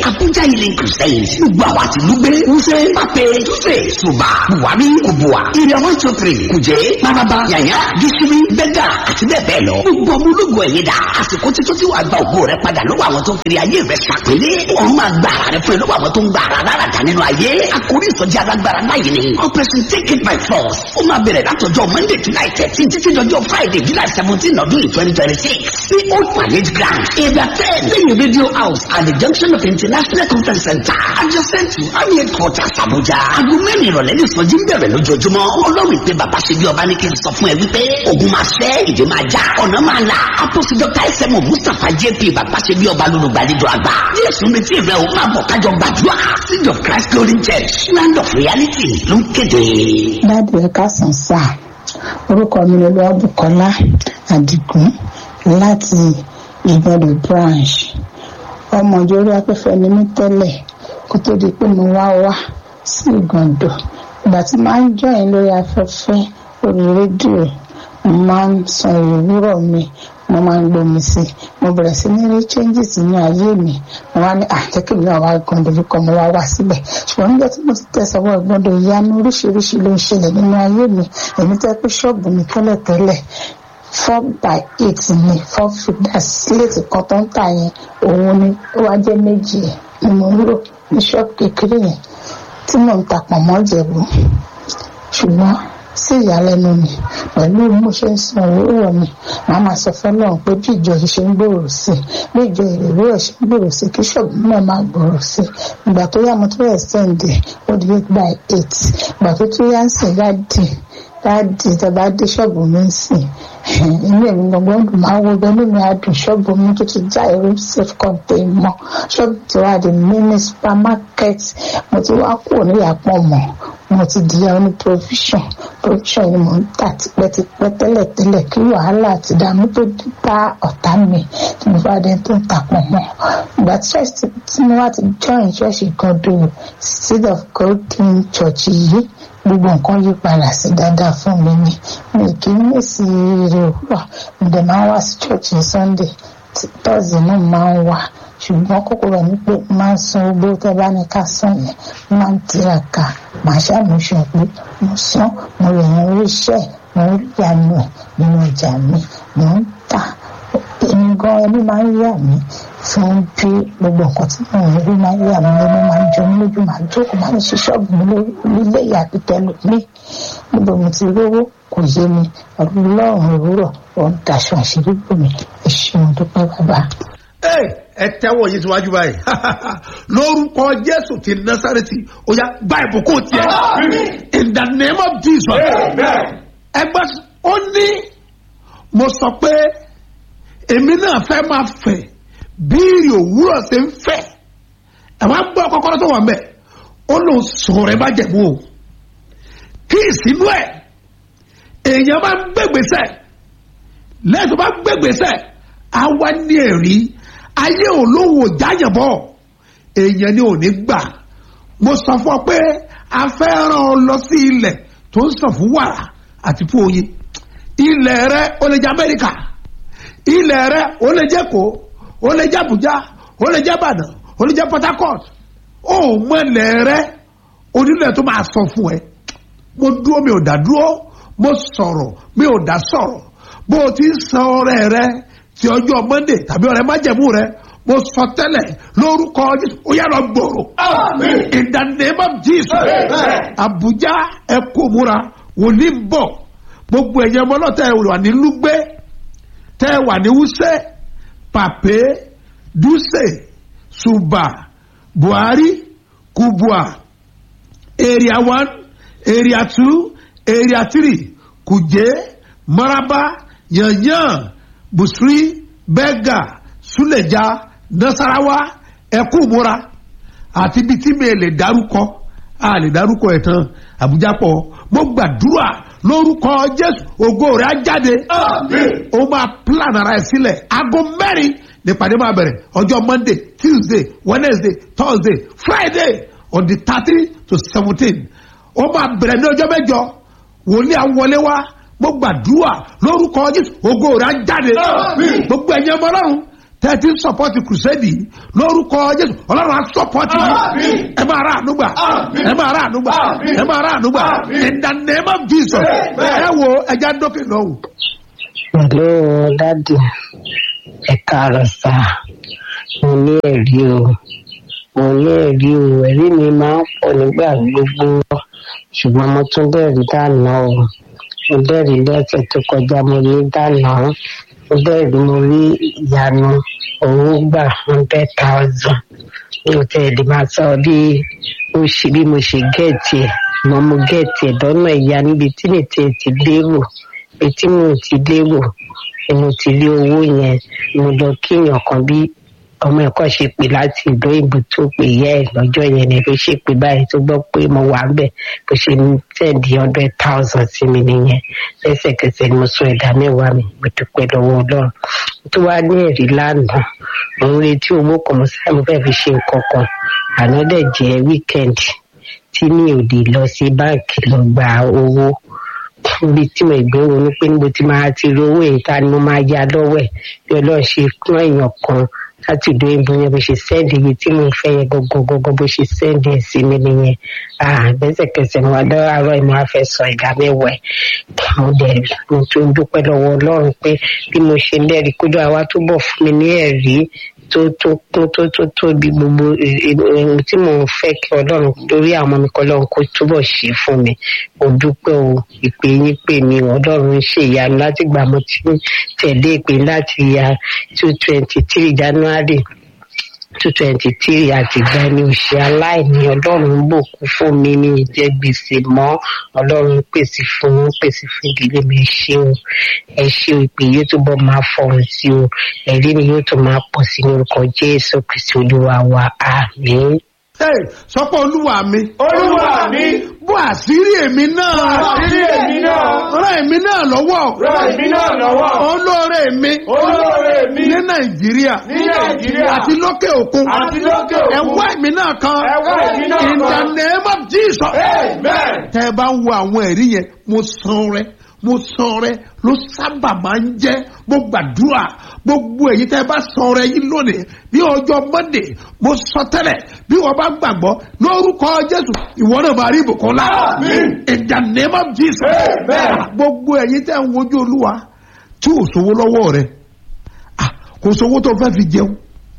abuja healing crusade gbogbo àwa ti lùgbé wúṣẹ́ pàpẹ túṣe ṣùgbà buhari kubua area one two three kùjẹ́ maraba yàyà gíṣírí bẹ́gà àti bẹ́ẹ̀ bẹ́ẹ̀ lọ gbogbo ọmọ ológun ẹ̀yẹ dà àsìkò títún tí wàá gba ògo rẹ padà lọ́wọ́ àwọn tó ń kiri ayé rẹ ṣàpélé ọ̀run máa gba ara rẹ fún ẹ lọ́wọ́ àwọn tó ń gba ara lára dà nínú ayé àkórí ìsọjí alágbára láyé ni operation take it by force ó máa bẹ̀rẹ̀ látọjọ́ monday july thirteen títí dọjọ́ friday july seventeen ọdún yìí twenty twenty six sí old parade ground area ten lẹ́yìn radio house at the junction of international conference center adjacent to army headquarters abuja aago mẹ́rin ìrọ̀lẹ́ ní ìsọjí ń bẹ̀rẹ̀ lójoojúmọ́ ọlọ́run ìpè bàbá ṣe bí ọba ní kí n sọ fún ẹ wípé ogun máa ṣẹ́ ìdè máa já ọ̀nà máa là apostle dr sm mustapha jp bàbá ṣe bí ọba lólùgbàlejò àgbà jésù retí rẹ o máa bọ̀ kájọ gbàdúrà seed of christ glory church land of reality ló ń kéde. dáàbì ẹ káàsán sáà orúkọ mi ni olúwàbùkọ́lá àdìgún láti ìgbọ̀dọ̀ branch ọmọ ìjọba afẹ́fẹ́ ni mí tẹ́lẹ̀ kó tó di pé mo wá wá sí ìgàndọ̀ ìgbà tí máa ń jọyìn lórí afẹ́fẹ́ orí rédíò mo máa ń san ìwúrọ̀ mi mo máa ń gbomi sí i mo bẹ̀rẹ̀ sí ní rí changes ní ayé mi mo wá ní àjẹkẹ́ mi náà wá gbọ́ndọ̀ lóko mo wá wá síbẹ̀ ṣùgbọ́n nígbà tí mo ti tẹ̀sọ̀wọ́ ìgbọ́ndọ̀ ìyanu oríṣiríṣi ló ń ṣẹlẹ̀ nínú ayé mi èmi tẹ́ pé ṣọ́ọ̀bù mi tẹ́lẹ̀tẹ́lẹ̀ four by eight ni four figures sílẹ̀tì kan tó ń tà yẹn òun ni ó wá jẹ́ méjì ẹ̀ ni mo ń lò ní ṣọ́ọ̀bù kékeré yẹn tí mò ń ta pọ̀nmọ́ jẹ̀bú ṣùgbọ́n sí ìyàlẹ́nu mi pẹ̀lú bí mo ṣe ń san òwúrọ̀ mi màá máa sọ fọ́lọ́run pé bí ìjọ yìí ṣe ń gbòòrò sí i bí ìjọ ìrèwúrọ̀ ṣe ń gbòòrò sí i kí ṣọ́ọ̀bù náà máa gbòòrò sí i ìgbà tó yá mo tó yẹ sẹ́ǹdẹ̀ ó di eight by eight ìgbà tó tó yá ń sìn dáàdì dáàdì tẹ́bá dé ṣọ́ọ̀bù mi ń sìn inú èmi gbọ̀ngbọ̀n dùn máa wo bẹ́ẹ̀ nínú adùn ṣọ́ọ̀bù mi tó ti já irú safe contain mọ́ ṣọ́ọ̀bù tí wàá di mini supermarket mo ti wá kúrò níyàpọ̀ mọ́ mo ti di oní provision provision ni mo ń tà tipẹ́tipẹ́ tẹ́lẹ̀tẹ́lẹ̀ kí wàhálà àti ìdààmú tó bá ọ̀tá mi tí mo bá dé tó ń tapọ̀ mọ́ ìgbà tí church tí mo wá ti join church kan do seed of god king church yìí gbogbo nǹkan yí padà sí dáadáa fún mi ni mi kì í mèsì ire òwúrọ̀ mo dẹ̀ máa ń wá sí church ní sunday tọ́sí náà máa ń wá ṣùgbọ́n kókó rẹ̀ ní pé máa ń san owó tẹ́ bá ní ká san yẹn máa ń tiraka màá ṣàmúṣọ pé mo san mo rẹ̀ yẹn orí iṣẹ́ mo rí ìyanu ẹ̀ nínú ọjà mi mo ń tà èmi gan ẹni máa ń yà mí fún bí gbogbo nǹkan tí mo ń rí máa ń yà mí lẹ́nu máa ń jọ mí lójú máa ń jókòó máa ń ṣe ṣọ́ọ̀bù mi nílé ìyàbí tẹ́lẹ̀ mí níbo mo ti rówó kò yé mi ọlọ́run òwúrọ̀ ò ń daṣọ àṣírí bò mí ẹ ṣeun dúpẹ́ bàbá. ẹ tẹ́wọ̀ yìí síwájú báyìí lórúkọ jésù ti násàrẹ́tì ó yá gba ìbùkún tiẹ̀ in the name of jesus ẹgbẹ́ ó ní mo sọ pé èmi náà fẹ́ máa fẹ̀ bíìrì òwúrọ̀ ṣe ń fẹ̀ ẹ̀ wá gbọ́ kọ́kọ́rọ́ tó wà mẹ́ ó lòun sọ̀rọ̀ ẹ bá jẹ̀bú o kí ìsínú ẹ̀ èèyàn bá gbégbèsè lẹ́yìn tó bá gbégbèsè á wá ní ẹ̀rí ayé olówó jáyàbọ̀ èèyàn ni ò ní gbà mo sọ fún ọ pé a fẹ́ ràn ọ lọ sí ilẹ̀ tó ń sàn fún wàrà àti fún oyin ilẹ̀ rẹ ó lè jẹ́ amẹ́ríkà ilẹ̀ rẹ ó lè jẹ́ kó ó lè jẹ́ abuja ó lè jẹ́ ìbàdàn ó lè jẹ́ port harcourt ó mọ ilẹ̀ rẹ onílẹ̀ tó máa sọ fún ẹ mo dúró mi ò dá dúró mo sọ̀rọ̀ mi ò dá sọ̀rọ̀ bó o ti ń san ọrẹ rẹ ti ọjọ́ monday tàbí ọrẹ májẹ̀mú rẹ mo sọ tẹ́lẹ̀ lórúkọ jésù ó yára gbòòrò in the name of jesus abuja ẹ kó múra wòlíì ń bọ̀ gbogbo ẹ̀yẹ ọmọ náà tẹ́ ẹ wà ní lúgbẹ́ tẹ́ ẹ wà ní wúsẹ́ pàpé dúsè ṣùbà buhari kubua area one area two area three kuje maraba yanyan busri bega suleja nasarawa ẹkúmúra àti ibi tí mi lè dárúkọ a lè dárúkọ ẹ̀ tán àbújá pọ̀ mo gbàdúrà lórúkọ jésù ògo rẹ̀ á jáde ó máa plan ara ẹ̀ sílẹ̀ aago mẹ́rin nípàdé máa bẹ̀rẹ̀ ọjọ́ monday tuesday wednesday thursday friday on the thirteen to seventeen ó máa bẹ̀rẹ̀ ní ọjọ́ mẹ́jọ wòlíì àwọlé wá mo gbàdúrà lórúkọ jésù ògo rẹ̀ á jáde gbogbo ẹ̀yin ọmọ ọlọ́run tẹ́tí sọpọ́tì kùsẹ́dì lórúkọ jésù ọlọ́run á sọpọ́tì yìí ẹ máa rà ànúgbà ẹ máa rà ànúgbà ẹ máa rà ànúgbà in the name of jesus ẹ wo ẹja dókè lọ́wọ́. Hello, dádì. Ẹ káàárọ̀ sá. Mo ní ẹ̀rí o. Mo ní ẹ̀rí o. Ẹ̀rí mi máa ń pọ̀ nígbà gbogbo. Ṣùgbọ́n mo tún dẹ̀rí dáná o. Mo dẹ̀rí lọ́sẹ̀ tó kọjá mo ní dáná. Mo dẹ̀rí mo rí ìyanu owó gbà hundred thousand. Mi ò tẹ̀ lè máa sọ bí mo ṣe bí mo ṣe gẹ̀ẹ́tì ẹ̀. Mo mo gẹ̀ẹ́tì ẹ̀ lọ́nà ìyá níbi tí mi ti ti lérò pé tí mo ti lérò ni mo ti rí owó yẹn mo lọ kíyàn kan bí ọmọ ẹ̀kọ́ ṣe pè láti ìlú òyìnbó tó pè yẹ ẹ̀ lọ́jọ́ yẹn ni ló ṣe pè báyìí tó gbọ́ pé mo wà ń bẹ̀ bó ṣe ní tẹ̀dí hundred thousand sí mi nìyẹn lẹ́sẹ̀kẹsẹ̀ ni mo sọ ẹ̀dá mẹ́wàá mi mo dúpẹ́ lọ́wọ́ ọlọ́run tó wá ní ẹ̀rí lánàá mo ń retí owó kan mo sáré mo fẹ́ fi ṣe nǹkan kan àná dẹ̀ jẹ́ wíkẹ́ndì tí mi ò lè lọ sí báǹkì lọ gba owó níbi tí mo ìgbé ronú pé níbo tí máa ti rí owó èyí ta ni mo máa ya lọ́wọ́ ẹ̀ bí ọlọ́run ṣe kún èèyàn kan láti ìlú òyìnbó yẹn bó ṣe sẹ́ẹ̀dì iye tí mo fẹ́ yẹn gọ́gọ́gọ́gọ́ bó ṣe sẹ́ẹ̀dì ẹ̀ sí mi nìyẹn lẹ́sẹ̀kẹsẹ̀ mo wá lọ́wọ́ àárọ̀ ìmọ̀ afẹ́ sọ ìdá mẹ́wàá ẹ̀ mo dẹ̀ mo tún dúpẹ́ lọ́wọ́ ọlọ́run pé bí mo ṣe lẹ́rìí kójú àwa túbọ̀ fún mi ní ẹ̀rí tó tó tó tó tó tó bí gbogbo ohun tí mò ń fẹ́ kí ọlọ́run lórí àwọn ọmọ mi kọ́ ọlọ́run kó túbọ̀ ṣe fún mi mo dúpẹ́ o ìpè yín pè mí ọlọ́run ń ṣe ìyanu láti gbà mo ti tẹ̀lé ìpè láti ya two twenty three january two twenty three àtìgbà ni òṣì aláìní ọlọ́run ń bòkú fún mi ní ìjẹ́ gbèsè mọ́ ọlọ́run ń pèsè fún ń pèsè fún ìdílé mi ẹ ṣé o ẹ ṣé o ìpè yóò túbọ̀ máa fọhùn sí o ẹ̀rí ni yóò tún máa pọ̀ sí ní orúkọ jésù kristi olúwa wa àmín. Hey, sọ pé olúwa mi. olúwa mi bó àṣírí èmi náà. àṣírí èmi náà ràn èmi náà lọ́wọ́. ràn èmi náà lọ́wọ́ olóore mi. olóore mi ní nàìjíríà. ní nàìjíríà àti lókè òkun. àti lókè ẹ òkun wá èmi náà kan. ẹ wá èmi náà in the kan. name of jesus. amen tẹ́ ẹ bá ń wo àwọn ẹ̀rí yẹn mo san rẹ mo san rẹ ló sábà máa ń jẹ́ mo gbàdúrà gbogbo èyí tẹ́ ẹ bá san rẹ yín lónìí ní ọjọ́ monday mo sọ tẹ́lẹ̀ bí wọ́n bá gbàgbọ́ lórúkọ jésù ìwọ náà máa rí ìbùkún lá Àmín. in the name of jesus Amen. gbogbo èyí tẹ́ ẹ ń wojú olúwa tí ò sówó lọ́wọ́ rẹ ah, kò sówó tó fẹ́ fi jẹun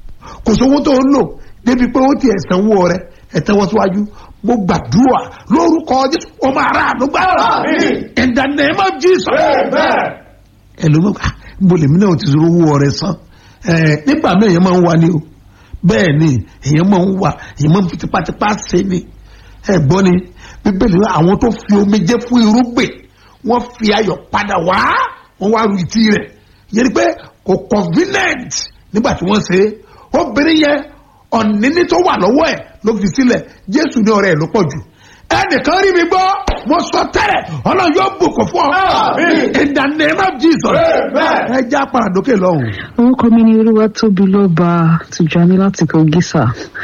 kò sówó tó ń lò débi pé ó ti ẹ̀sánwó rẹ ẹ̀tẹ́wọ́ síwájú mo gbàdúrà lórúkọ jésù ó máa rà ànúgbà Àmín. in the name of jesus amen ẹlòmíràn ah mo lèmi náà ti sọ owó rẹ san ẹ nígbà náà èèyàn máa ń wá ní o bẹ́ẹ̀ ni èèyàn máa ń wà èèyàn máa ń fi tipátipá ṣe ni ẹ gbọ́ ni bíbélì náà àwọn tó fi omijé fún irúgbìn wọ́n fi ayọ̀ padà wá wọ́n wá ru ìtì rẹ̀ yẹn ni pé kò convenient nígbà tí wọ́n ṣe é obìnrin yẹn ọ̀nìní tó wà lọ́wọ́ ẹ̀ ló fi sílẹ̀ jésù ní ọ̀rẹ́ ẹ̀ ló pọ̀ jù ẹnìkan rí mi gbọ́ mo sọ tẹ́lẹ̀ ọlọ́run yóò bùkún fún ọ Àmín. in the name of jesus amen ẹ já paradókè lọ́hùn. orúkọ mi ni olúwa tóbi lọ́ba tìjàní láti kogi sà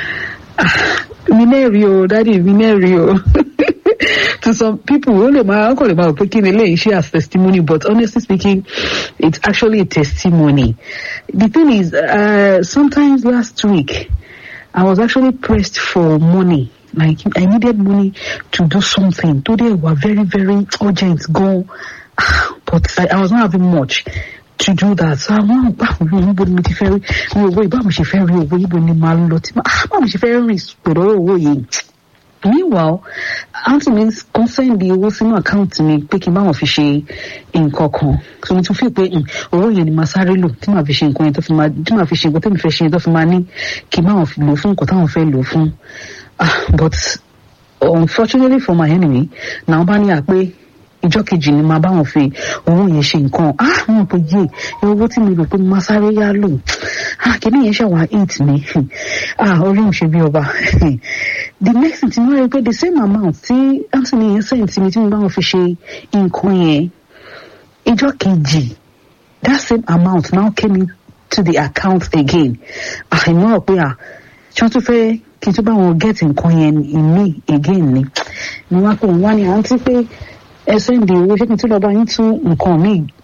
mi náà rí o dádì mi náà rí o to some people ó lè máa ó kàn lè máa rò pé kí ni eléyìí ṣe as testimony but honestly speaking it's actually a testimony the thing is uh, sometimes last week I was actually pressed for money. Like I needed money to do something. Today were very, very urgent. Go, but I, I was not having much to do that. So I want to níbo ni mo ti fẹ́ rí mi owó yìí báwo mo ṣe fẹ́ rí owó yìí bó ni màá lọ tí màá báwo mo ṣe fẹ́ rìn pẹ̀lú owó yìí. Meanwhile, aunty mi kàn sẹ́ndì owó sínú àkáǹtì mi pé kí n báwọn fi ṣe nǹkan kan. So mo tún fi pé mm, owó yẹn ni màá sáré lò tí màá fi ṣe nǹkan yẹn tó fi máa tí màá fi ṣe nǹkan tẹ́mi fẹ́ ṣe yẹn tó fi máa ní kí n báwọn fi lò fún nǹkan táwọn fẹ́ lò fún. Ah, but unfortunately for my enemy, náà bá ní àpé ìjọ kejì ni màá báwọn fi owó yẹn ṣe nǹkan ah wọn pe yé ẹ owó tí mi rò pé mo máa sáré yá lò ah kìíní yẹn ṣàwà eight mi ah orí òun ṣe bí ọba the next thing tí wọ́n rí i pé the same amount tí anthony yẹn send sí mi tí mo báwọn fi ṣe nǹkan yẹn ìjọ kejì that same amount now came into the account again ah ìmọ̀ ọ̀ pé ah ṣé wọ́n tún fẹ́ kí n tún bá wọn get nǹkan yẹn in me again ni mo wá pé òun wá ní àǹtí pé ẹ sẹ́ndì owó ṣé kí n tún lọ bá yín tún nǹkan míì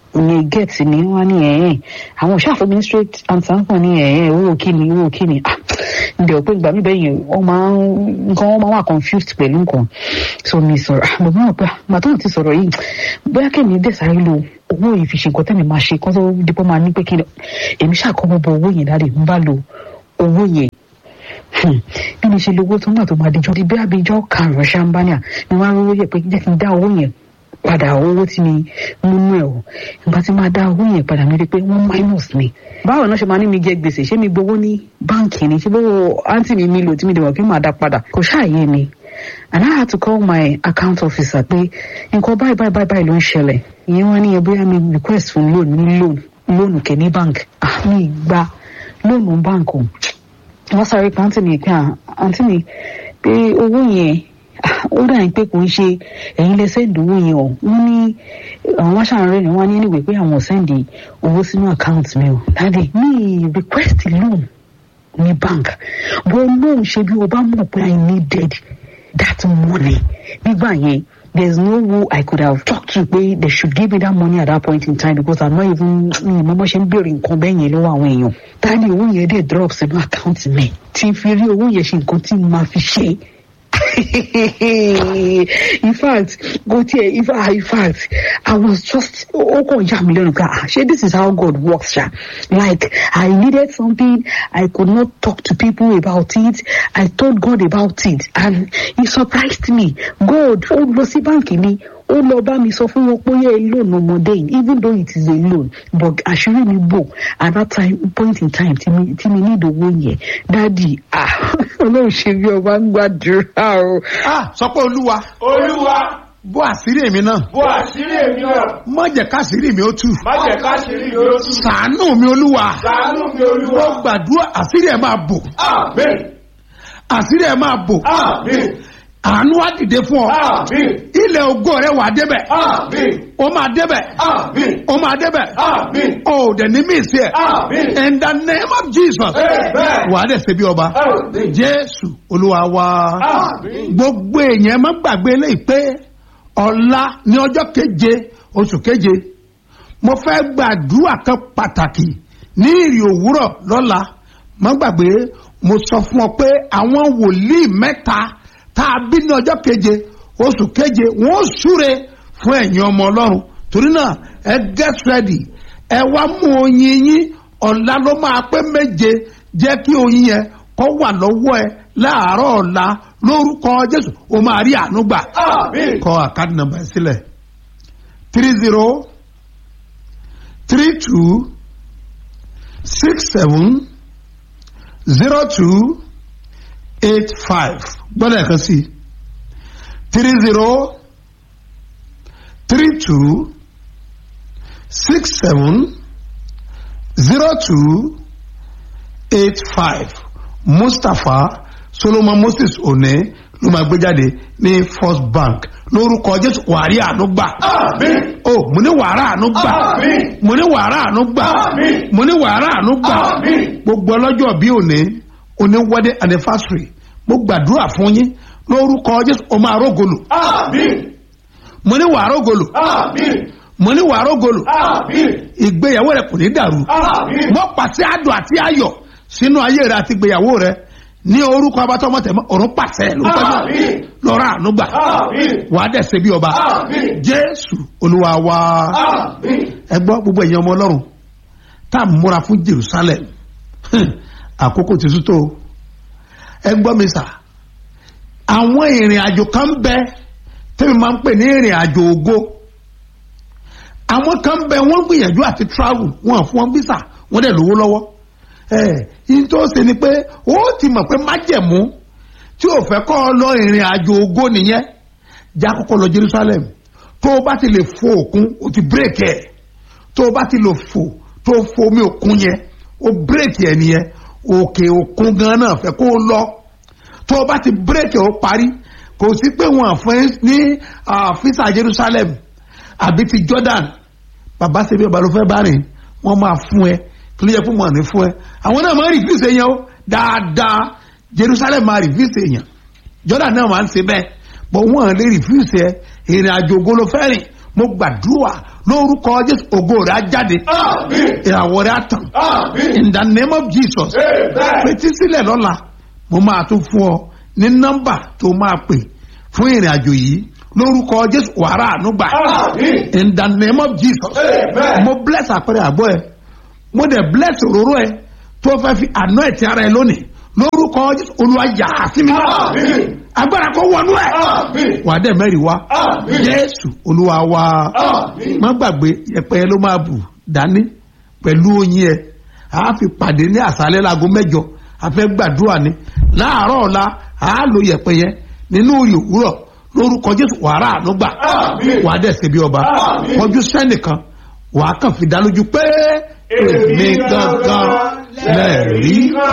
ní gẹ̀ẹ́tì ní wọ́n ní ẹ̀yìn àwọn òṣàfẹ́ ministrate ansankan ní ẹ̀yìn owó kíni owó kíni ah ǹdẹ̀ ò pé ìgbà mi bẹ́yìn wọ́n máa ń nǹkan wọ́n máa wà confused pẹ̀lú nǹkan so mi sọ̀rọ̀ ah mo mọ̀ pé màtó ti sọ̀rọ̀ yìí bóyá kẹ́mi dẹ̀ sáré lo owó yìí fi ṣe nǹkan tẹ́mi máa ṣe kó tó dípò máa ní pé kí ni èmi ṣàkóbọ̀ bọ owó yẹn dáre ń bá lo owó yẹn bí mi ṣe lówó tó ń gbà tó máa dijọ́ di bí abijọ́ karùn-ún ṣàǹbáníà ni wọ́n á rówó yẹ pé jẹ́ kí n dá owó yẹn padà owó tí mi múnú ẹ̀ o ìgbà tí máa dá owó yẹn padà mi rí i pé wọ́n minus mi. báwo náà ṣe máa ní mi jẹ gbèsè ṣé mi gbowó ní báǹkì ni ṣé bówó àǹtí mi mi lò tí mi dẹ̀ wọ̀ kí màá dá padà kò ṣàyè mi. and I had to call my account officer pé nǹkan báyìí báyìí báyìí báyìí ló ń ṣẹlẹ̀ ìyẹn wọ́n ní ẹ bóyá mi request fún loan ní loan loan kẹ́ ní bank ah mi gba loan bank o wọ́n sáré pa àǹtí mi pé àǹtí mi pé owó yẹn ó dà ní pé kò ń ṣe ẹ̀yin lẹ sẹ́ǹdì owó yẹn o wọ́n ní àwọn wá ṣàárẹ̀ ni wọ́n ní anyway pé àwọn sẹ́ǹdì owó sínú account mi o dáadé mi request loan ní bank but loan ṣe bí o bá mọ̀ pé I needed that money nígbà yẹn there's no who I could have talked to pé they should give me that money at that point in time because I'm not even mi mọ́ mọ́ ṣe ń béèrè nǹkan bẹ́ẹ̀ yẹn lọ́wọ́ àwọn èèyàn dáadé owó yẹn dẹ̀ drop sínú account mi tí n fi rí owó yẹn ṣe nǹkan tí n máa fi ṣe in fact go there in fact in fact i was just ó kàn yà mí lẹ́nu ká ṣé this is how God works ṣá like i needed something i could not talk to people about it i told God about it and he surprised me God ó lọ sí báǹkì mi ó lọ bá mi sọ fún wọn pé yẹ loan ọmọdé yìí even though it is a loan but àṣírí mi bò at that time point in time tí mi tí mi ní ìdòwò yẹn dáàdi ah ọlọ́run ṣe bí ọba ń gbàdúrà o. ah sọ pé olúwa olúwa bó àṣírí èmi náà bó àṣírí èmi náà má jẹ́ káṣírí mi ó tú má jẹ́ káṣírí mi ó tú ṣàánú mi olúwa ṣàánú mi ó olúwa gbàdúrà àṣírí ẹ̀ máa bò àmín àṣírí ẹ̀ máa bò àmín àánú á dìde fún ọ àmín ilẹ̀ ògo rẹ wà débẹ̀ àmín ó máa débẹ̀ àmín ó máa débẹ̀ àmín ó dẹ̀ ní mí sí ẹ̀ àmín in the name of Jesus Amen. wà á dẹ̀ ṣe bí ọba àmín Jésù olúwa wa àmín gbogbo èèyàn má gbàgbé eléyìí pé ọ̀la ní ọjọ́ keje oṣù keje mo fẹ́ gbàdúrà kan pàtàkì ní ìrì òwúrọ̀ lọ́la má gbàgbé mo sọ fún ọ pé àwọn wòlíì mẹ́ta tá a bí ní ọjọ́ keje oṣù keje wọ́n ó súre fún ẹ̀yin ọmọ ọlọ́run torí náà ẹ get ready ẹ wá mú oyin yín ọ̀la ló máa pé méje jẹ́ kí oyin yẹn kó wà lọ́wọ́ ẹ láàárọ̀ ọ̀la lórúkọ jésù o máa rí àánú gbà àmín kọ àkáàdì nàmbà ẹ sílẹ̀ three zero three two six seven zero two eight five gbọ́dọ̀ ẹ̀kan sí three zero three two six seven zero two eight five mustapha solomon moses one ló máa gbé jáde ní first bank lórúkọ jésù wàrí àánú gbà àmín o mo ní wàrà àánú gbà Àmín. mo ní wàrà àánú gbà Àmín. mo ní wàrà àánú gbà Àmín. gbogbo ọlọ́jọ́ bí òní òní wedding anniversary mo gbàdúrà fún yín lórúkọ jésù o máa rógolò àmín mo ní wàá rógolò àmín mo ní wàá rógolò àmín ìgbéyàwó rẹ kò ní dàrú àmín mo pàṣẹ àdùn àti ayọ̀ sínú ayé rẹ àti ìgbéyàwó rẹ ní orúkọ abatọmọtẹmọ ọ̀run pàṣẹ lórúkọ jésù Àmín. lọ́rọ̀ àánú gbà àmín wàá dẹ̀ ṣe bí ọba àmín jésù olúwa wa àmín ẹ gbọ́ gbogbo ẹ̀yin ọmọ ọlọ́run tá a múra fún jerusalem Hmm, àkókò ti sútó o. ẹ gbọ́ mi sà àwọn ìrìn àjò kan ń bẹ tẹ́mi máa ń pè ní ìrìn àjò ògo àwọn kan ń bẹ wọ́n gbìyànjú àti travel wọn fún wọn visa wọ́n dẹ̀ lówó lọ́wọ́ ẹ yín tó ṣe ni pé ó ti mọ̀ pé májẹ̀mú tí ò fẹ́ kọ́ ọ lọ ìrìn àjò ògo nìyẹn já kọ́kọ́ lọ jerusalem tó o bá ti lè fo òkun o ti bírèkì ẹ̀ tó o bá ti lè fò tó o fo omi òkun yẹn o bírèkì ẹ̀ nìyẹn òkè òkun gan náà fẹ́ kó o lọ tó o bá ti bírèkì ẹ̀ o parí kò sí pé wọn àfẹ́ ní fisa jerusalem àbí ti jordan bàbá ṣe bí ọba ló fẹ́ bá rìn wọ́n máa fún ẹ kí ló yẹ fún wọn ní fún ẹ àwọn náà máa ń rìfíìsì èèyàn o dáadáa jerusalem máa rìfíìsì èèyàn jordan náà máa ń ṣe bẹ́ẹ̀ bọ́ wọ́n lè rìfíìsì ẹ ìrìn àjò ògo ló fẹ́ rìn mo gbàdúrà lórúkọ jésù ògo rẹ̀ á jáde Àmín. ìràwọ̀ rẹ̀ á tàn Àmín. in the name of jesus Amen. fetí sílẹ̀ lọ́la mo máa tún fún ọ ní nọ́mbà tó máa pè fún ìrìn àjò yìí lórúkọ jésù wàrà ànúgbà Àmín. in the name of jesus Amen. mo bless àpẹẹrẹ àbọ̀ ẹ mo dẹ̀ bless òróró ẹ tó fẹ́ fi àná ẹ̀ ti ara ẹ lónìí lórúkọ jésù olúwa yà á sí mi Àmín. agbára kó wọnú ẹ Àmín. wà á dẹ̀ mẹ́rin wá Àmín. jésù olúwa wá Àmín. má gbàgbé yẹpẹ ló máa bù dání pẹ̀lú oyin ẹ a fi pàdé ní àṣálẹ́ láago mẹ́jọ a fẹ́ gbàdúrà ní láàárọ̀ ọ̀la a lo yẹpẹ yẹn nínú òye òwúrọ̀ lórúkọ jésù wàrà ànúgbà Àmín. wà á dẹ̀ ṣe bí ọba Àmín. kọjú sẹ́nìkan wà á kàn fi dá lójú pé èmi gangan lẹ́ẹ̀rí